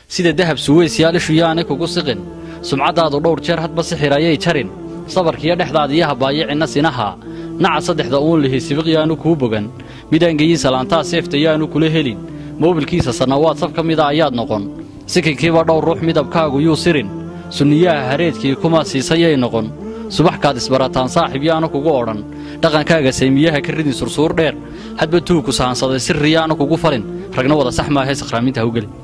sida dahab suweysyaal ishu yaanay kugu siqin sumcaddaadu dhowr jeer hadba sixir ayay jarin sabarkiiyo dhexdaada iyo habaayicinna sinaha naca saddexda uun lihi sibiq yaanu kuu bogan midaangeyin salaantaa seefta yaanu kula helin moobilkiisa sannawaad saf ka mida ayaad noqon sikinkiiba dhowr ruux midabkaagu yuu sirin sunniyaha hareedkii kuma siisayay noqon subaxkaad isbarataan saaxib yaanu kugu odhan dhaqankaaga saymiyaha ka ridin sursuur dheer hadba tuugku sahansaday sirri yaanu kugu falin ragna wada sax maahae sakhraaminta hawgeli